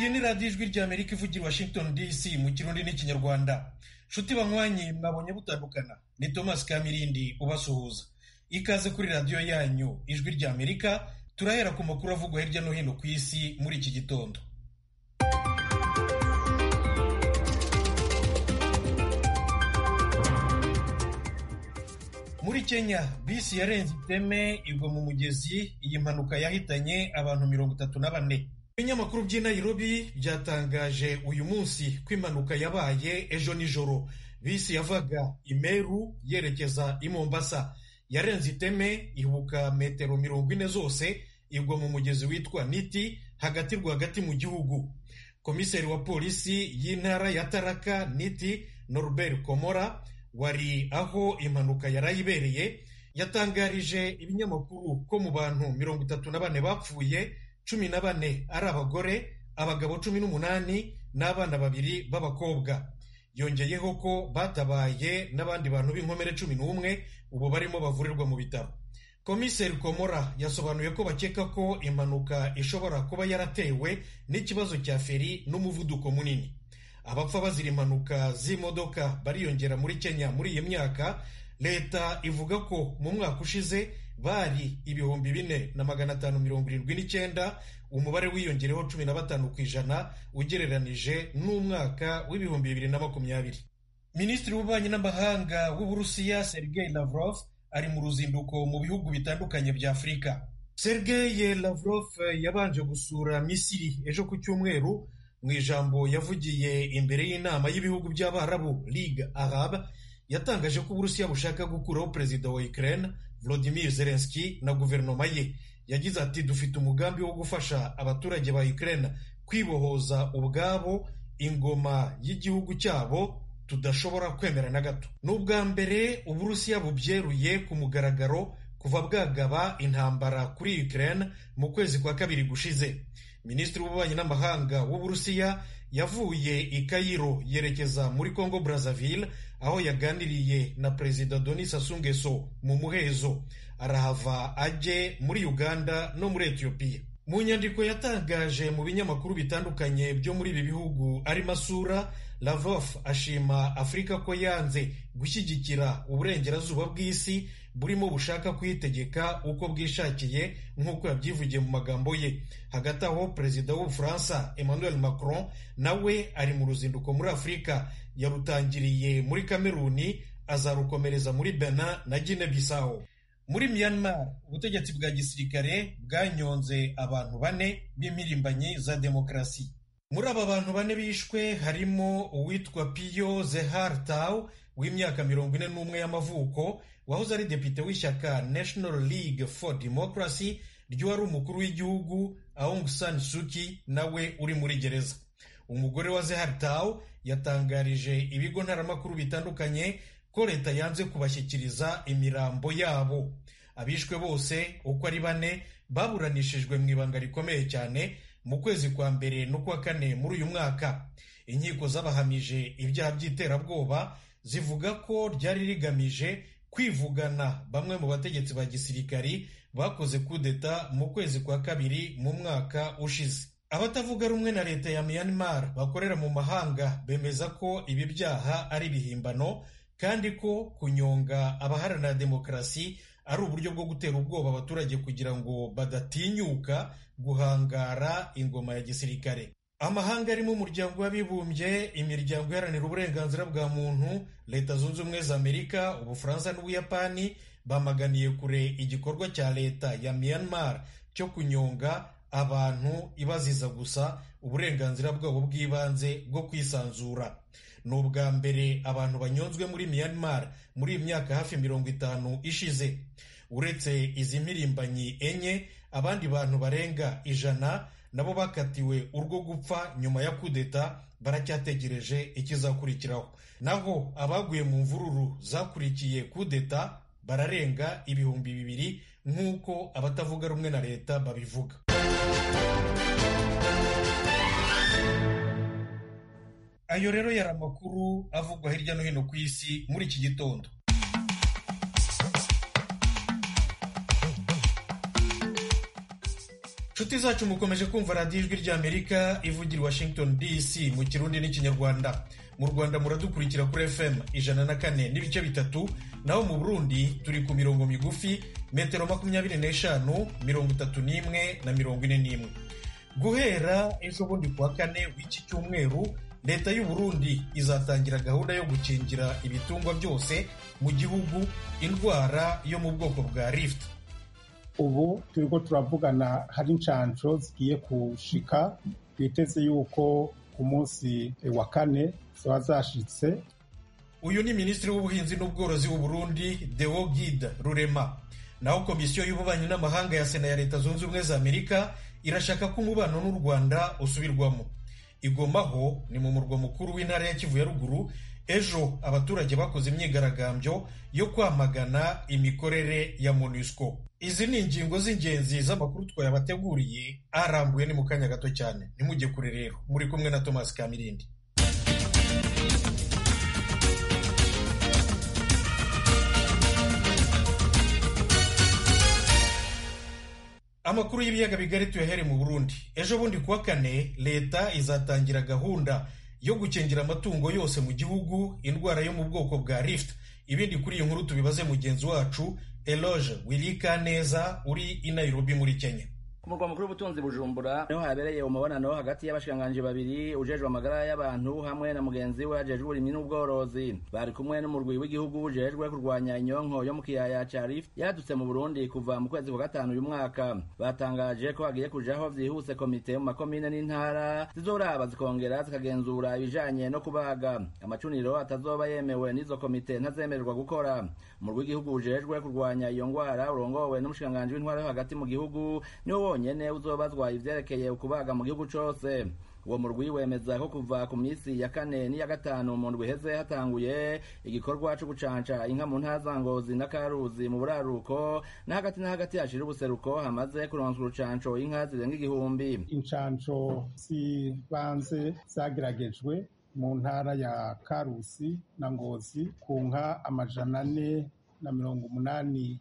iyi ni radiyo ijwi ry'amerika ivugira i washington dc mu kirundi n'ikinyarwanda nshuti banywanyi mwabonye butandukana ni thomas kamirindi ubasuhuza ikaze kuri radiyo yanyu ijwi ry'amerika turahera ku makuru avugwa hirya no hino ku isi muri iki gitondo muri kenya bisi yarenze iteme igwa mu mugezi iyi mpanuka yahitanye abantu mirongo itatu na bane ibinyamakuru by'i nairobi byatangaje uyu munsi ko impanuka yabaye ejo nijoro bisi yavaga imeru yerekeza i mombasa yarenze iteme ibuka metero mirongo ine zose igwa mu mugezi witwa niti hagati rwagati mu gihugu komiseri wa polisi y'intara ya taraka niti norbert komora wari aho impanuka yarayibereye yatangarije ibinyamakuru ko mu bantu mirongo itatu na bane bapfuye cumi na bane ari abagore abagabo cumi n'umunani n'abana babiri b'abakobwa yongeyeho ko batabaye n'abandi bantu b'inkomere cumi n'umwe ubu barimo bavurirwa mu bitaro komiseri komora yasobanuye ko bakeka ko impanuka ishobora kuba yaratewe n'ikibazo cya feri n'umuvuduko munini abapfa bazira impanuka z'imodoka bariyongera muri kenya muri iyi myaka leta ivuga ko mu mwaka ushize bari ibihumbi bine na magana atanu mirongo irindwi n'icyenda umubare wiyongereho cumi na batanu ku ijana ugereranije n'umwaka w'ibihumbi bibiri na makumyabiri minisitiri w'ububanyi n'amahanga w'uburusiya sergei lavrov ari mu ruzinduko mu bihugu bitandukanye bya afurika sergei lavrov yabanje gusura misiri ejo ku cyumweru mu ijambo yavugiye imbere y'inama y'ibihugu by'abarabu ligue arab yatangaje ko uburusiya bushaka gukuraho perezida wa ukraine volodimir zelenski na guverinoma ye yagize ati dufite umugambi wo gufasha abaturage ba ukraine kwibohoza ubwabo ingoma y'igihugu cyabo tudashobora kwemera na gato ni ubwa mbere uburusiya bubyeruye ku mugaragaro kuva bwagaba intambara kuri ukraine mu kwezi kwa kabiri gushize minisitiri w'ububanyi n'amahanga w'uburusiya yavuye i kayiro yerekeza muri congo brazzaville aho yaganiriye na perezida denis sassou nguesso mu muhezo arahava ajye muri uganda no muri etiyopiya mu nyandiko yatangaje mu binyamakuru bitandukanye byo muri ibi bihugu arimo asura lavrov ashima afurika ko yanze gushyigikira uburengerazuba bw'isi burimo bushaka kuyitegeka uko bwishakiye nk'uko yabyivugiye mu magambo ye hagati aho perezida w'ubufaransa emmanuel macron nawe ari mu ruzinduko muri afurika yarutangiriye muri kameruni azarukomereza muri benin na guinea bissau muri myanmar ubutegetsi bwa gisirikare bwanyonze abantu bane b'impirimbanyi za demokarasi muri aba bantu bane bishwe harimo uwitwa piyo zehar taw w'imyaka mirongo ine n'umwe y'amavuko wahoze ari depite w'ishyaka national league for democracy ry'uwari umukuru w'igihugu aung san suki nawe uri muri gereza umugore wa zehar taw yatangarije ibigo ntaramakuru bitandukanye ko leta yanze kubashyikiriza imirambo yabo abishwe bose uko ari bane baburanishijwe mu ibanga rikomeye cyane mu kwezi kwa mbere n'ukwa kane muri uyu mwaka inkiko z'abahamije ibyaha by'iterabwoba zivuga ko ryari rigamije kwivugana bamwe mu bategetsi ba gisirikari bakoze kudeta mu kwezi kwa kabiri mu mwaka ushize abatavuga rumwe na leta ya myanmar bakorera mu mahanga bemeza ko ibi byaha ari ibihimbano kandi ko kunyonga abaharanira demokarasi ari uburyo bwo gutera ubwoba abaturage kugira ngo badatinyuka guhangara ingoma ya gisirikare amahanga arimo umuryango w'abibumbye imiryango iharanira uburenganzira bwa muntu leta zunze ubumwe za amerika ubufaransa n'ubuyapani bamaganiye kure igikorwa cya leta ya myanmar cyo kunyonga abantu ibaziza gusa uburenganzira bwabo bw'ibanze bwo kwisanzura ni ubwa mbere abantu banyonzwe muri myanmar muri iyi myaka hafi mirongo itanu ishize uretse izi mpirimbanyi enye abandi bantu barenga ijana nabo bakatiwe urwo gupfa nyuma ya kudeta baracyategereje ikizakurikiraho naho abaguye mu mvururu zakurikiye kudeta bararenga ibihumbi bibiri nk'uko abatavuga rumwe na leta babivuga ayo rero yari amakuru avugwa hirya no hino ku isi muri iki gitondo nshuti zacu mukomeje kumva radiyo ijwi ry'amerika ivugira i washington dc mu kirundi n'ikinyarwanda mu rwanda muradukurikira kuri fm ijana na kane n'ibice bitatu naho mu burundi turi ku mirongo migufi metero makumyabiri n'eshanu mirongo itatu n'imwe na mirongo ine n'imwe guhera ejo bundi kuwa kane w'iki cyumweru leta y'u Burundi izatangira gahunda yo gukingira ibitungwa byose mu gihugu indwara yo mu bwoko bwa rift ubu turiko turavugana hari inshanco zigiye kushika twiteze yuko ku munsi wa kane ziba zashitse uyu ni minisitiri w'ubuhinzi n'ubworozi w'u Burundi Deo Guide Rurema naho komisiyo y'ububanyi n'amahanga ya sena ya leta zunze ubumwe za amerika irashaka ko umubano n'u rwanda usubirwamo igomaho ni mu murwa mukuru w'intara ya kivu ya ruguru ejo abaturage bakoze imyigaragambyo yo kwamagana imikorere ya monusco izi ni ingingo z'ingenzi z'amakuru twayabateguriye arambuye ni mu kanya gato cyane ntimujye kure rero muri kumwe na thomas kamirindi amakuru y'ibiyaga bigari tuyahere mu burundi ejo bundi kuwa kane leta izatangira gahunda yo gukingira amatungo yose mu gihugu indwara yo mu bwoko bwa rift ibindi kuri iyi nkuru tubibaze mugenzi wacu eloge wirika neza uri i nairobi muri kenya ku murwa mukuru w'ubutunzi bujumbura niho habereye umubonano hagati y'abashikiranganji babiri ujejwe amagara y'abantu hamwe na mugenzi we ajejwe uburimyi n'ubworozi bari kumwe n'umurwi w'igihugu ujejwe kurwanya inyonko yo mu kiyaya ca rift yaradutse mu burundi kuva mu kwezi kwa gatanu uyu mwaka batangaje ko hagiye kujaho vyihuse komite mu makomine n'intara zizoraba zikongera zikagenzura ibijanye no kubaga amacuniro atazoba yemewe n'izo komite ntazemererwa gukora umurwi w'igihugu ujejwe kurwanya iyo ngwara urongowe n'umushikiranganji w'intwara yo hagati mu gihugu niwo wonyene uzobazwa ivyerekeye ukubaga mu gihugu cose uwo murwi wemeza ko kuva ku minsi ya kane n'iya gatanu mu ndwi iheze hatanguye igikorwa co gucanca inka mu ntara za ngozi na karuzi mu buraruko na hagati na hagati hashira ubuseruko hamaze kuronswa urucanco inka zirenga igihumbi inshanco zibanze zageragejwe mu ntara ya karusi na ngozi ku nka amajana ane na mirongo umunani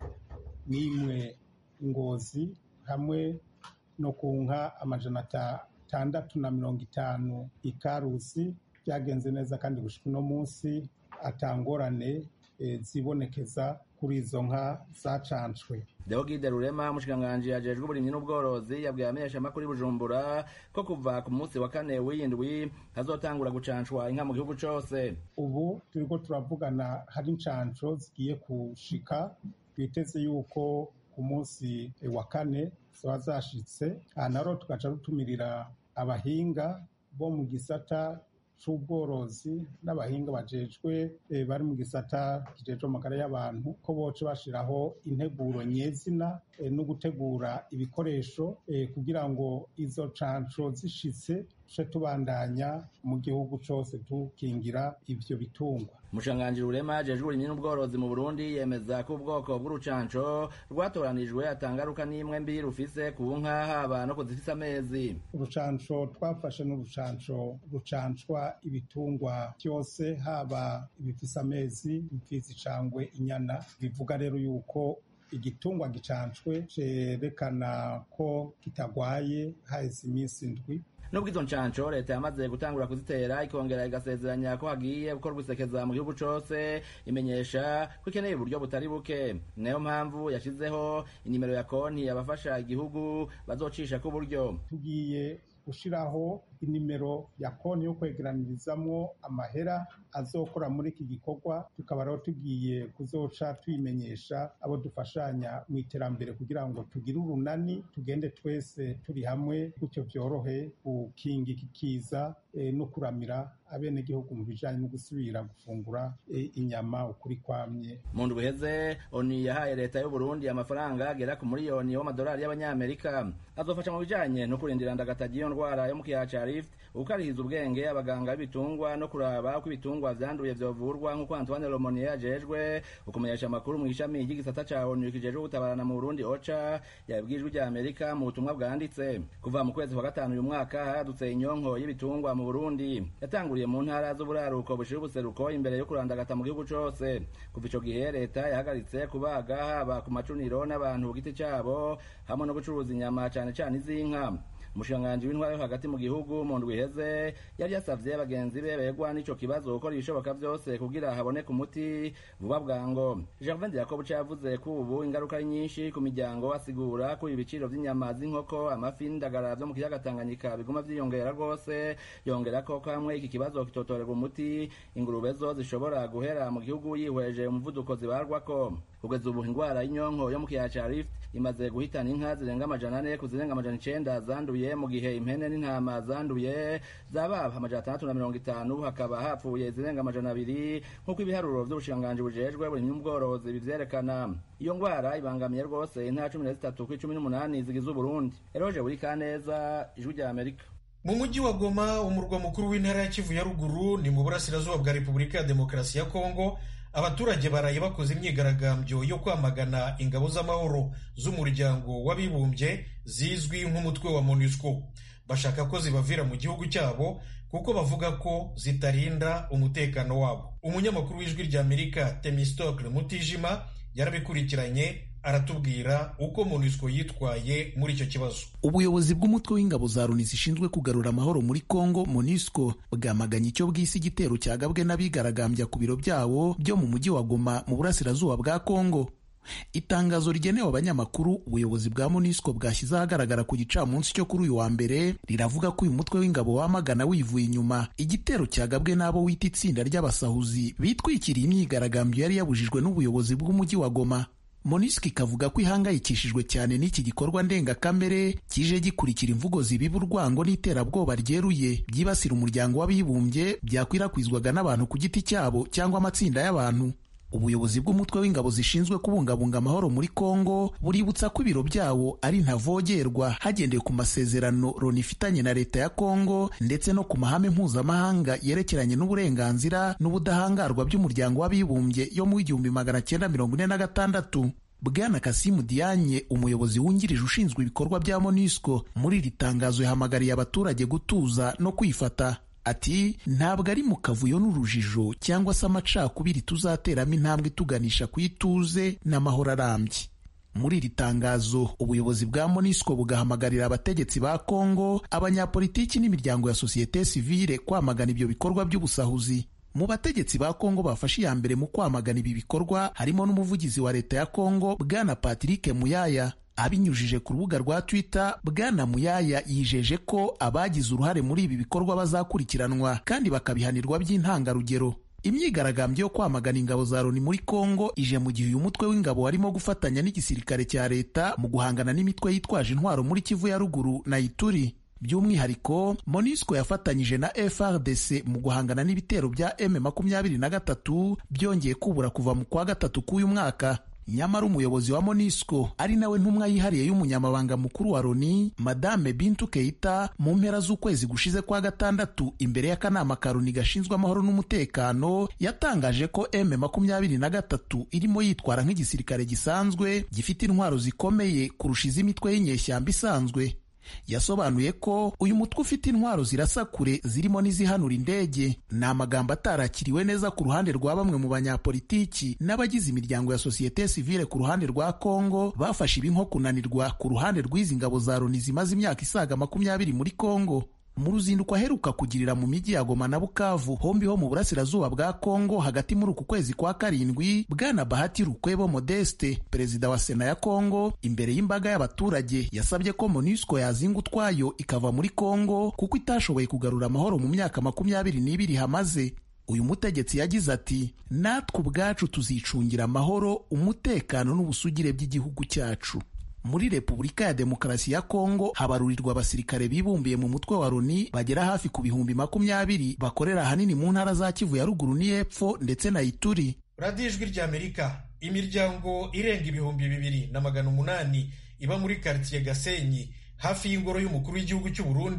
n'imwe ngozi hamwe no ku nka amajana atandatu na mirongo itanu ikarusi byagenze neza kandi gushika uno munsi atangorane e, zibonekeza kuri izo nka zacancwe Deogide Rurema umushikiranganji ajejwe uburimyi n'ubworozi yabwiye abamenyeshamakuru i Bujumbura ko kuva ku munsi wa kane w'indwi hazotangura gucancwa inka mu gihugu cose ubu turiko turavugana hari inshanco zigiye kushika twiteze yuko ku munsi wa kane ziba zashitse aha naro tugaca rutumirira abahinga bo mu gisata c'ubworozi n'abahinga bajejwe bari mu gisata kijejwe amagara y'abantu ko boce bashiraho integuro nyezina no gutegura ibikoresho kugira ngo izo canco zishitse tuce tubandanya mu gihugu cose tukingira ivyo bitungwa umushikiranganji rurema ajejwe uburimyi n'ubworozi mu burundi yemeza ko ubwoko bw'urucanco rwatoranijwe atangaruka n'imwe mbi rufise ku nka haba no kuzifise amezi urucanco twafashe n'urucanco rucancwa ibitungwa byose haba ibifise amezi imfizi cangwe inyana bivuga rero yuko igitungwa gicancwe cerekana ko kitagwaye haheze iminsi indwi nubwo izo ncanco leta yamaze gutangura kuzitera ikongera igasezeranya ko hagiye gukorwa isekeza mu gihugu cose imenyesha ko ikeneye uburyo butari buke nayo mpamvu yashizeho inimero ya konti abafasha igihugu bazocisha ko uburyo tugiye gushiraho inimero ya konti yo kwegeranirizamwo amahera azokora muri iki gikorwa tukaba rero tugiye kuzoca tuyimenyesha abo dufashanya mu iterambere kugira ngo tugire urunani tugende twese turi hamwe gutyo vyorohe gukinga iki kiza e, no kuramira abenegihugu mu bijanye no gusubira gufungura e, inyama ukuri kwamye mu ndwi iheze oni yahaye leta y'u Burundi amafaranga agera ku miliyoni w'amadolari y'abanyamerika azofasha mu bijanye no kurindira ndagataji iyo ndwara yo mu kiyaca ca rift ukarihiza ubwenge abaganga b'ibitungwa no kuraba uko ibitungwa vyanduye vyovurwa nk'uko antoine lomonier ajejwe ukumenyesha amakuru mu ishami ry'igisata ca onu kijejwe gutabarana mu burundi oca yabwijwe rya amerika mu butumwa bwanditse kuva mu kwezi kwa gatanu uyu mwaka haradutse inyonko y'ibitungwa mu burundi yatanguriye mu ntara z'uburaruko bushira ubuseruko imbere yo kurandagata mu gihugu cose kuva ico gihe leta yahagaritse kubaga haba ku macuniro n'abantu ku giti cabo hamwe no gucuruza inyama cane cane iz'inka umushikiranganji w'intwara yo hagati mu gihugu mu ndwi iheze yari yasavye bagenzi be begwa n'ico kibazo gukora ibishoboka vyose kugira haboneke umuti vuba bwango gervin yakobo yavuze ko ubu ingaruka ari nyinshi ku miryango asigura ko ibiciro vy'inyama z'inkoko amafi n'indagara vyo mu kiyaga tanganyika biguma vyiyongera rwose yongera ko kamwe iki kibazo kitotorerwa umuti ingurube zo zishobora guhera mu gihugu yihweje umuvuduko zibarwako kugeza ubu indwara y'inyonko yo mu kiyaya ca rift imaze guhitana inka zirenga amajana ane ku zirenga amajana icenda zanduye mu gihe impene n'intama zanduye zababa amajana atandatu na mirongo itanu hakaba hapfuye zirenga amajana abiri nk'uko ibiharuro vy'ubushikiranganji bujejwe buri n'ubworozi bivyerekana iyo ngwara ibangamiye rwose intara cumi na zitatu kw'icumi n'umunani zigize uburundi eroje buri kaneza ijwi rya amerika mu mujyi wa goma umurwa mukuru w'intara ya kivu ya ruguru ni mu burasirazuba bwa repubulika ya demokarasi ya kongo abaturage baraye bakoze imyigaragambyo yo kwamagana ingabo z'amahoro z'umuryango w'abibumbye zizwi nk'umutwe wa monusco bashaka ko zibavira mu gihugu cyabo kuko bavuga ko zitarinda umutekano wabo umunyamakuru w'ijwi rya amerika temistokle mutijima yarabikurikiranye aratubwira uko monusco yitwaye muri icyo kibazo ubuyobozi bw'umutwe w'ingabo za loni zishinzwe kugarura amahoro muri congo monusco bwamaganye icyo bwise igitero cyagabwe n'abigaragambya ku biro byabo byo mu mujyi wa goma mu burasirazuba bwa congo itangazo rigenewe abanyamakuru ubuyobozi bwa monusco bwashyize ahagaragara ku gicamunsi cyo kuri uyu wa mbere riravuga ko uyu mutwe w'ingabo wamagana wivuye inyuma igitero cyagabwe n'abo wita itsinda ry'abasahuzi bitwikiriye imyigaragambyo yari yabujijwe n'ubuyobozi bw'umujyi wa goma monisco ikavuga ko ihangayikishijwe cyane n'iki gikorwa ndengakamere kije gikurikira imvugo zibiba urwango n'iterabwoba ryeruye byibasira umuryango w'abibumbye byakwirakwizwaga n'abantu ku giti cyabo cyangwa amatsinda y'abantu ubuyobozi bw'umutwe w'ingabo zishinzwe kubungabunga amahoro muri kongo buributsa ko ibiro byawo ari ntavogerwa hagendewe ku masezerano loni ifitanye na leta ya kongo ndetse no ku mahame mpuzamahanga yerekeranye n'uburenganzira n'ubudahangarwa by'umuryango w'abibumbye yo mu w'igihumbi magana cyenda mirongo ine na gatandatu bwana kasimu dianye umuyobozi wungirije ushinzwe ibikorwa bya monusco muri iri tangazo yahamagariye abaturage gutuza no kwifata ati ntabwo ari mu kavuyo n'urujijo cyangwa se amacakubiri tuzateramo intambwe tuganisha ku ituze n'amahoro arambye muri iri tangazo ubuyobozi bwa monisco bugahamagarira abategetsi ba kongo abanyapolitiki n'imiryango ya sosiyete sivile kwamagana ibyo bikorwa by'ubusahuzi mu bategetsi ba kongo bafashe iya mbere mu kwamagana ibi bikorwa harimo n'umuvugizi wa leta ya kongo bwana patrick muyaya abinyujije ku rubuga rwa twitter bwana muyaya yijeje ko abagize uruhare muri ibi bikorwa bazakurikiranwa kandi bakabihanirwa by'intangarugero imyigaragambyo yo kwamagana ingabo za loni muri kongo ije mu gihe uyu mutwe w'ingabo warimo gufatanya n'igisirikare cya leta mu guhangana n'imitwe yitwaje intwaro muri kivu ya ruguru na ituri by'umwihariko monisco yafatanyije na frdc mu guhangana n'ibitero bya m makumyabiri na gatatu byongeye kubura kuva mu kwa gatatu k'uyu mwaka nyamara umuyobozi wa monisco ari nawe ntumwa yihariye y'umunyamabanga mukuru wa loni madame bintu keita mu mpera z'ukwezi gushize kwa gatandatu imbere y'akanama ka loni gashinzwe amahoro n'umutekano yatangaje ko m makumyabiri na gatatu irimo yitwara nk'igisirikare gisanzwe gifite intwaro zikomeye kurusha iz'imitwe y'inyeshyamba isanzwe yasobanuye ko uyu mutwe ufite intwaro zirasa kure zirimo n'izihanura indege ni amagambo atarakiriwe neza ku ruhande rwa bamwe mu banyapolitiki n'abagize imiryango ya sosiyete sivile ku ruhande rwa kongo bafashe ibi nko kunanirwa ku ruhande rw'izi ngabo za loni zimaze imyaka isaga makumyabiri muri kongo mu ruzinduko aheruka kugirira mu mijyi ya Goma na Bukavu hombi ho mu burasirazuba bwa Kongo hagati muri uku kwezi kwa karindwi bwana Bahati Rukwebo Modeste perezida wa sena ya Kongo imbere y'imbaga y'abaturage yasabye ko MONUSCO yazinga utwayo ikava muri Kongo kuko itashoboye kugarura amahoro mu myaka makumyabiri n'ibiri hamaze uyu mutegetsi yagize ati natwe ubwacu tuzicungira amahoro umutekano n'ubusugire by'igihugu cyacu muri repubulika ya demokarasi ya kongo habarurirwa abasirikare bibumbiye mu mutwe wa loni bagera hafi ku bihumbi makumyabiri bakorera ahanini mu ntara za kivu ya ruguru n'iyepfo ndetse na ituri radiyo ijwi ry'amerika imiryango irenga ibihumbi bibiri na magana umunani iba muri karitsiye gasenyi hafi y'ingoro y'umukuru w'igihugu cy'u Burundi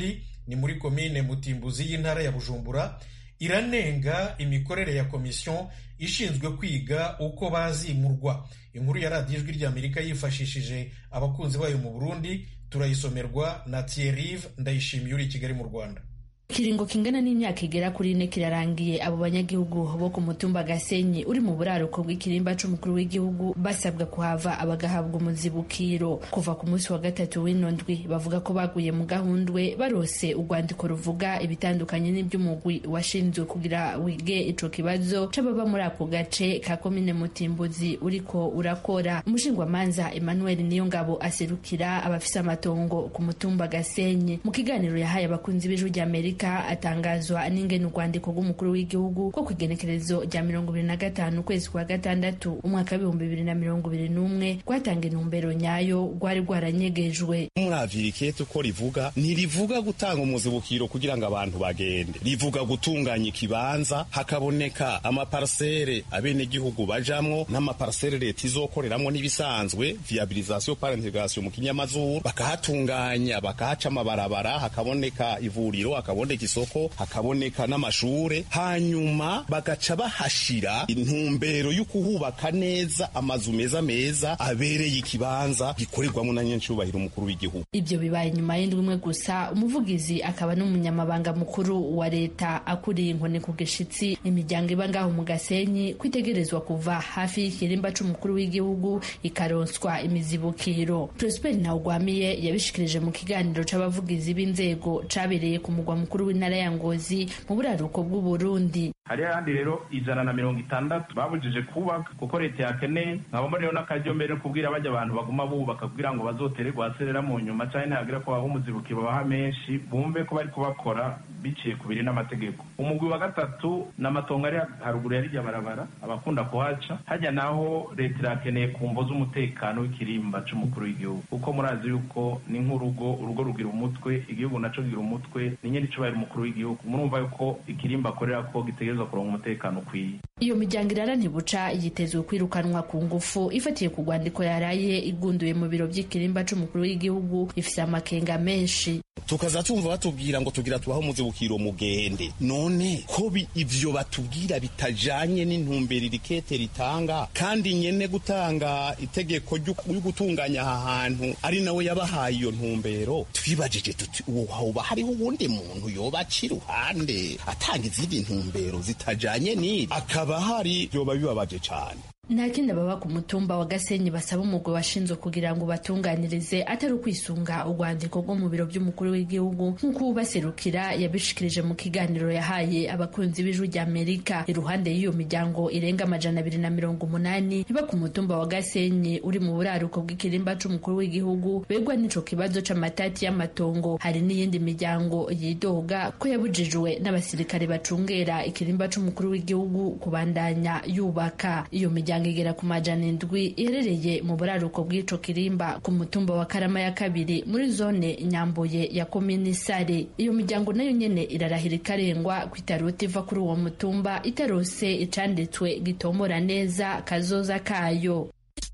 ni muri komine mutimbuzi y'intara ya bujumbura iranenga imikorere ya komisiyo ishinzwe kwiga uko bazimurwa inkuru ya radiyo ijwi ry'amerika yifashishije abakunzi bayo mu burundi turayisomerwa na Thierry ndayishimiye uri i kigali mu rwanda ikiringo kingana n'imyaka igera kuri ine kirarangiye abo banyagihugu bo ku mutumba gasenyi uri mu buraruko bw'ikirimba c'umukuru w'igihugu basabwa kuhava abagahabwa umuzibukiro kuva ku munsi wa gatatu w'ino ndwi bavuga ko baguye mu gahundwe barose urwandiko ruvuga ibitandukanye n'iby'umugwi washinzwe kugira wige ico kibazo c'ababa muri ako gace ka komine mutimbuzi uriko urakora umushingwamanza emmanuel niyongabo aserukira abafise amatongo ku mutumba gasenyi mu kiganiro yahaye abakunzi b'ijwi ry'amerika atangazwa n'ingene urwandiko rw'umukuru w'igihugu ko ku igenekerezo rya mirongo ibiri na gatanu ukwezi kwa gatandatu umwaka w'ibihumbi bibiri na mirongo ibiri n'umwe rwatanga intumbero nyayo rwari rwaranyegejwe muravira ikete uko rivuga ntirivuga gutanga umuzibukiro kugira ngo abantu bagende rivuga gutunganya ikibanza hakaboneka amaparsere abenegihugu bajamwo n'amaparsere leta izokoreramwo n'ibisanzwe viabilisation par integration mu kinyamazuru bakahatunganya bakahaca amabarabara hakaboneka ivuriro hakaboneka isoko hakaboneka n'amashure hanyuma bagaca bahashira intumbero y'ukuhubaka neza amazu meza meza abereye ikibanza gikorerwamo na nyencubahiro umukuru w'igihugu ibyo bibaye nyuma y'indwi imwe gusa umuvugizi akaba n'umunyamabanga mukuru wa leta akuriye inkoni ku gishitsi imiryango iba ngaho mu gasenyi kwitegerezwa kuva hafi y'ikirimba c'umukuru w'igihugu ikaronswa imizibukiro prosper ntawugwamiye yabishikirije mu kiganiro c'abavugizi b'inzego cabereye ku mugwa mukuru w'intara ya ngozi mu buraruko bw'uburundi hari ahandi rero ijana na mirongo itandatu babujije kubaka kuko leta yakeneye nkabamo rero n'akaryo mbere kubwira bajya abantu baguma bubaka kugira ngo bazotere guhaserera mu nyuma cyane ntihagira ko baha umuzibukiro babaha menshi bumve ko bari kubakora biciye ku biri n'amategeko umugwi wa gatatu ni amatongo ari haruguru ya rirya barabara abakunda kuhaca hajya naho leta irakeneye ku mvo z'umutekano w'ikirimba c'umukuru w'igihugu kuko murazi yuko ni nk'urugo urugo rugira umutwe igihugu naco kigira umutwe ni nyene icubahiro umukuru w'igihugu murumva yuko ikirimba akorera ko gitegerezwa kuronka umutekano ukwiye iyo miryango irara ntibuca yitezwe kwirukanwa ku ngufu ifatiye ku rwandiko yaraye igunduye mu biro by'ikirimba c'umukuru w'igihugu ifise amakenga menshi tukaza tumva batubwira ngo tugira tubaho umuzibukiro mugende none ko ivyo batubwira bitajanye n'intumbero irikete ritanga kandi nyene gutanga itegeko ryo gutunganya aha hantu ari nawe yabahaye iyo ntumbero twibajije tuti uwo hoba hariho uwundi muntu yoba aca iruhande atanga izindi ntumbero zitajanye n'ibi akaba hari vyoba bibabaje cane nta kindi ababa ku mutumba wa gasenyi basaba umugwi washinzwe kugira ngo batunganirize atari ukwisunga urwandiko rwo mu biro by'umukuru w'igihugu nk'uko ubaserukira yabishikirije mu kiganiro yahaye abakunzi b'ijwi rya amerika iruhande y'iyo miryango irenga amajana abiri na mirongo umunani iba ku mutumba wa gasenyi uri mu buraruko bw'ikirimba c'umukuru w'igihugu begwa n'ico kibazo c'amatati y'amatongo hari n'iyindi miryango yidoga ko yabujijwe n'abasirikare bacungera ikirimba c'umukuru w'igihugu kubandanya yubaka iyo miryango igera ku majana indwi iherereye mu buraruko bw'ico kirimba ku mutumba wa karama ya kabiri muri zone nyambuye ya komini sare iyo miryango nayo nyene irarahira ikarengwa ko itarota iva kuri uwo mutumba itarose icanditswe gitomora neza kazoza kayo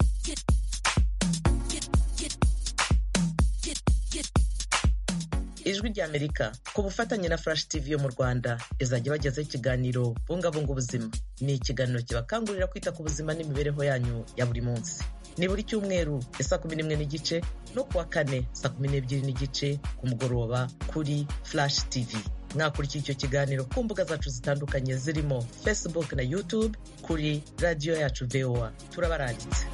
ijwi ry'amerika ku bufatanye na flash tv yo mu rwanda izajya bagezaho ikiganiro bungabunga ubuzima ni ikiganiro kibakangurira kwita ku buzima n'imibereho yanyu ya buri munsi ni buri cyumweru ya saa kumi n'imwe n'igice no kuwa kane saa kumi n'ebyiri n'igice ku mugoroba kuri flash tv mwakurikiye icyo kiganiro ku mbuga zacu zitandukanye zirimo facebook na youtube kuri radiyo yacu voa turabaranditse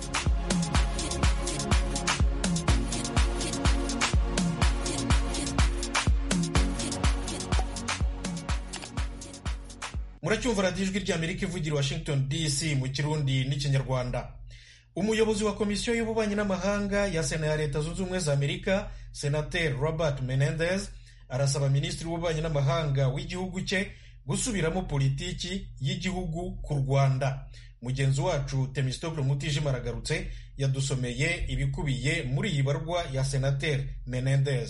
muracyumva radiyo ijwi ry'amerika ivugira washington dc mu kirundi n'ikinyarwanda umuyobozi wa komisiyo y'ububanyi n'amahanga ya sena ya leta zunze ubumwe za amerika senateri robert menendez arasaba minisitiri w'ububanyi n'amahanga w'igihugu cye gusubiramo politiki y'igihugu ku rwanda mugenzi wacu temistokle mutijima aragarutse yadusomeye ibikubiye muri iyi barwa ya senateri menendez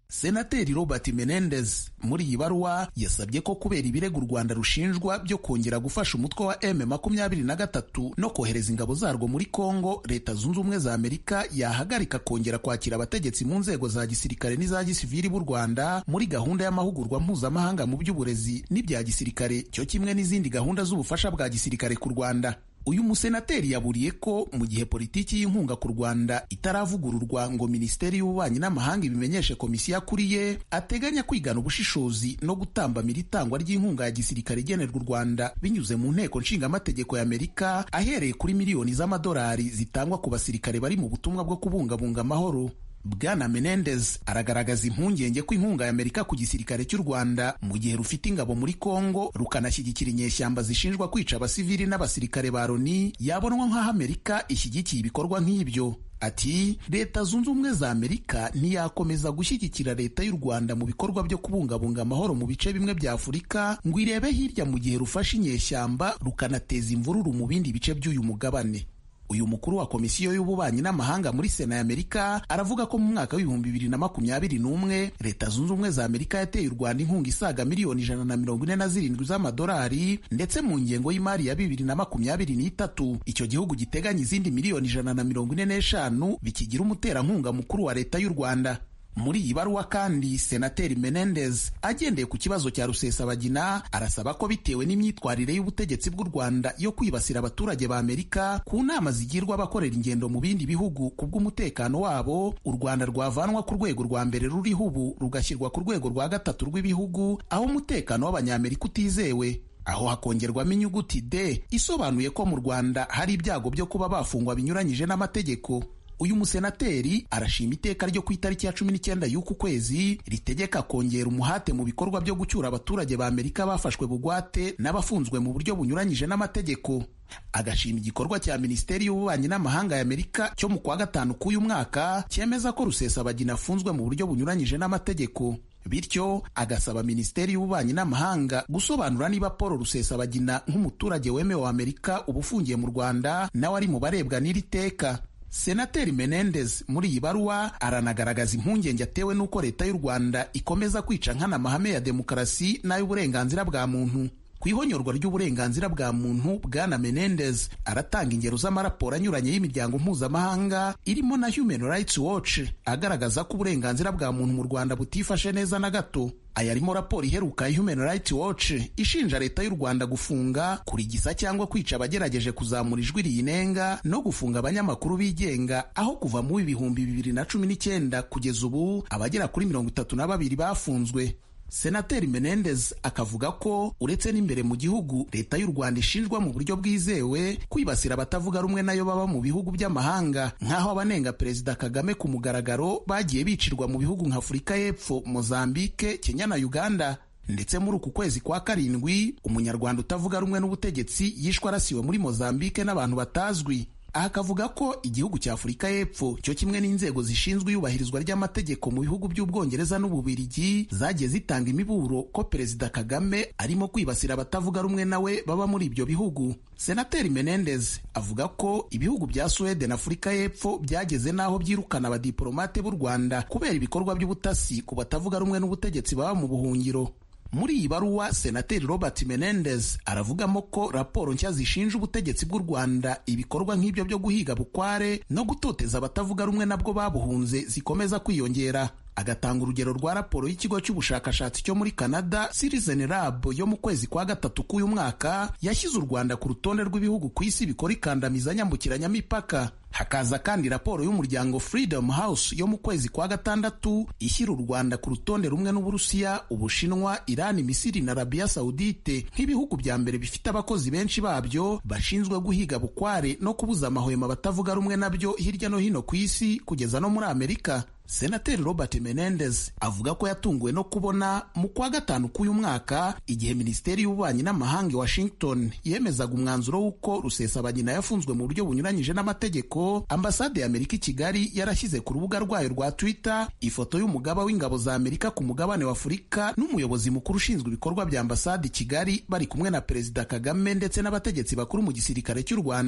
senateri robert menendez muri iyi baruwa yasabye ko kubera ibirego u rwanda rushinjwa byo kongera gufasha umutwe wa m makumyabiri na gatatu no kohereza ingabo zarwo muri congo leta zunze ubumwe za amerika yahagarika kongera kwakira abategetsi mu nzego za gisirikare n'iza gisivili b'u rwanda muri gahunda y'amahugurwa mpuzamahanga mu by'uburezi n'ibya gisirikare cyo kimwe n'izindi gahunda z'ubufasha bwa gisirikare ku rwanda uyu musenateri yaburiye ko mu gihe politiki y'inkunga ku rwanda itaravugururwa ngo minisiteri y'ububanyi n'amahanga ibimenyeshe komisiyo akuriye ateganya kwigana ubushishozi no gutambamira itangwa ry'inkunga ya gisirikare igenerwa u rwanda binyuze mu nteko nshingamategeko ya amerika ahereye kuri miliyoni z'amadolari zitangwa ku basirikare bari mu butumwa bwo kubungabunga amahoro bwana menendez aragaragaza impungenge ko inkunga ya amerika ku gisirikare cy'u rwanda mu gihe rufite ingabo muri congo rukanashyigikira inyeshyamba zishinjwa kwica abasivili n'abasirikare ba loni yabonwa nk'aho amerika ishyigikiye ibikorwa nk'ibyo ati leta zunze ubumwe za amerika ntiyakomeza gushyigikira leta y'u rwanda mu bikorwa byo kubungabunga amahoro mu bice bimwe bya afurika ngo irebe hirya mu gihe rufashe inyeshyamba rukanateza imvururu mu bindi bice by'uyu mugabane uyu mukuru wa komisiyo y'ububanyi n'amahanga muri sena ya amerika aravuga ko mu mwaka w'ibihumbi bibiri na makumyabiri n'umwe leta zunze ubumwe za amerika yateye u rwanda inkunga isaga miliyoni ijana na mirongo ine na zirindwi z'amadolari ndetse mu ngengo y'imari ya bibiri na makumyabiri n'itatu icyo gihugu giteganya izindi miliyoni ijana na mirongo ine n'eshanu bikigira umuterankunga mukuru wa leta y'u rwanda muri iyi baruwa kandi senateri menendez agendeye ku kibazo cya rusesabagina arasaba ko bitewe n'imyitwarire y'ubutegetsi bw'u rwanda yo kwibasira abaturage ba amerika ku nama zigirwa abakorera ingendo mu bindi bihugu ku bw'umutekano wabo u rwanda rwavanwa ku rwego rwa mbere ruriho ubu rugashyirwa ku rwego rwa gatatu rw'ibihugu aho umutekano w'abanyamerika utizewe aho hakongerwamo inyuguti d isobanuye ko mu rwanda hari ibyago byo kuba bafungwa binyuranyije n'amategeko uyu musenateri arashima iteka ryo ku itariki ya cumi n'icyenda y'uku kwezi ritegeka kongera umuhate mu bikorwa byo gucyura abaturage ba amerika bafashwe bugwate n'abafunzwe mu buryo bunyuranyije n'amategeko agashima igikorwa cya minisiteri y'ububanyi n'amahanga ya amerika cyo mu kwa gatanu k'uyu mwaka cyemeza ko rusesabagina afunzwe mu buryo bunyuranyije n'amategeko bityo agasaba minisiteri y'ububanyi n'amahanga gusobanura niba paul rusesabagina nk'umuturage wemewe wa amerika uba ufungiye mu rwanda nawe ari mu barebwa n'iri teka senateri menendez muri iyi baruwa aranagaragaza impungenge atewe n'uko leta y'u rwanda ikomeza kwica nkana amahame ya demokarasi n'ay'uburenganzira bwa muntu ku ihonyorwa ry'uburenganzira bwa muntu bwana menendez aratanga ingero z'amaraporo anyuranye y'imiryango mpuzamahanga irimo na human rights watch agaragaza ko uburenganzira bwa muntu mu rwanda butifashe neza na gato aya arimo raporo iheruka ya human rights watch ishinja leta y'u rwanda gufunga kurigisa cyangwa kwica abagerageje kuzamura ijwi riyinenga no gufunga abanyamakuru bigenga aho kuva mu ibihumbi bibiri na cumi n'icyenda kugeza ubu abagera kuri mirongo itatu na babiri bafunzwe senateri menendez akavuga ko uretse n'imbere mu gihugu leta y'u rwanda ishinjwa mu buryo bwizewe kwibasira abatavuga rumwe nayo baba mu bihugu by'amahanga nk'aho abanenga perezida kagame ku mugaragaro bagiye bicirwa mu bihugu nka afurika y'epfo mozambike kenya na uganda ndetse muri uku kwezi kwa karindwi umunyarwanda utavuga rumwe n'ubutegetsi yishwe arasiwe muri mozambike n'abantu batazwi aha akavuga ko igihugu cya afurika y'epfo cyo kimwe n'inzego zishinzwe iyubahirizwa ry'amategeko mu bihugu by'ubwongereza n'ububirigi zagiye zitanga imiburo ko perezida kagame arimo kwibasira abatavuga rumwe nawe baba muri ibyo bihugu senateri menendez avuga ko ibihugu bya suwede na afurika y'epfo byageze n'aho byirukana abadiporomate b'u rwanda kubera ibikorwa by'ubutasi ku batavuga rumwe n'ubutegetsi baba mu buhungiro muri iyi baruwa senateri robert menendez aravugamo ko raporo nshya zishinja ubutegetsi bw'u rwanda ibikorwa nk'ibyo byo guhiga bukware no gutoteza abatavuga rumwe nabwo babuhunze zikomeza kwiyongera agatanga urugero rwa raporo y'ikigo cy'ubushakashatsi cyo muri canada citizen lab yo mu kwezi kwa gatatu k'uyu mwaka yashyize u rwanda ku rutonde rw'ibihugu ku isi bikora ikandamiza nyambukiranyamipaka hakaza kandi raporo y'umuryango freedom house yo mu kwezi kwa gatandatu ishyira u rwanda ku rutonde rumwe n'uburusiya ubushinwa irani misiri na arabiya sawudite nk'ibihugu bya mbere bifite abakozi benshi babyo bashinzwe guhiga bukware no kubuza amahwemo batavuga rumwe nabyo hirya no hino ku isi kugeza no muri amerika senateri robert menendez avuga ko yatunguwe no kubona mu kwa gatanu k'uyu mwaka igihe minisiteri y'ububanyi n'amahanga i washington yemezaga umwanzuro w'uko rusesabagina yafunzwe mu buryo bunyuranyije n'amategeko ambasade y'amerika i kigali yarashyize ku rubuga rwayo rwa twitter ifoto y'umugaba w'ingabo za amerika ku mugabane wa afurika n'umuyobozi mukuru ushinzwe ibikorwa bya ambasade i kigali bari kumwe na perezida kagame ndetse n'abategetsi bakuru mu gisirikare cy'u rwanda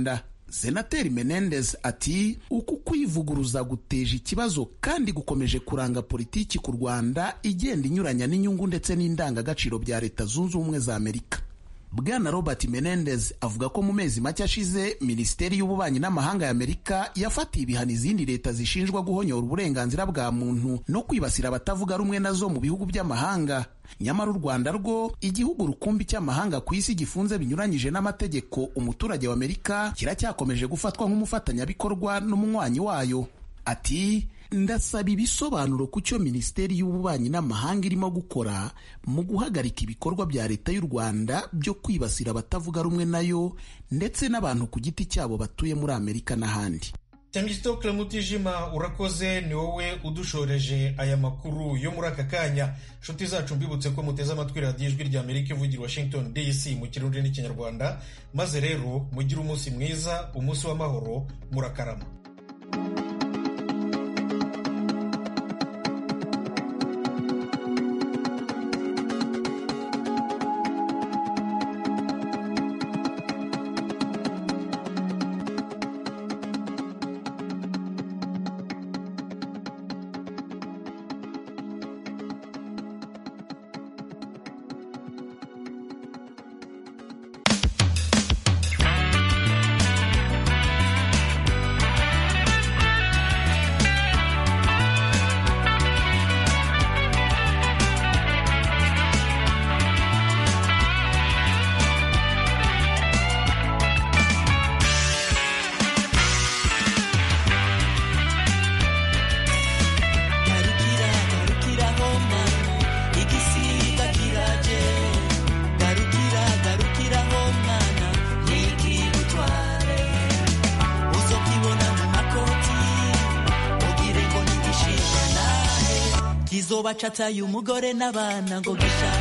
senateri menendez ati uku kwivuguruza guteje ikibazo kandi gukomeje kuranga politiki ku rwanda igenda inyuranya n'inyungu ndetse n'indangagaciro bya leta zunze ubumwe za amerika bwana robert menendez avuga ko mu mezi make ashize minisiteri y'ububanyi n'amahanga ya amerika yafatiye ibihano izindi leta zishinjwa guhonyora uburenganzira bwa muntu no kwibasira abatavuga rumwe nazo mu bihugu by'amahanga nyamara u rwanda rwo igihugu rukumbi cy'amahanga ku isi gifunze binyuranyije n'amategeko umuturage wa amerika kiracyakomeje gufatwa nk'umufatanyabikorwa n'umunywanyi wayo ati ndasaba ibisobanuro ku cyo minisiteri y'ububanyi n'amahanga irimo gukora mu guhagarika ibikorwa bya leta y'u rwanda byo kwibasira abatavuga rumwe nayo ndetse n'abantu ku giti cyabo batuye muri amerika n'ahandi temistokle mutijima urakoze ni wowe udushoreje aya makuru yo muri aka kanya nshuti zacu mbibutse ko muteze amatwi radiyo ijwi rya amerika ivugira washington dc mu kirundi n'ikinyarwanda maze rero mugire umunsi mwiza umunsi w'amahoro murakarama kizoba cataye umugore n'abana ngo gishaka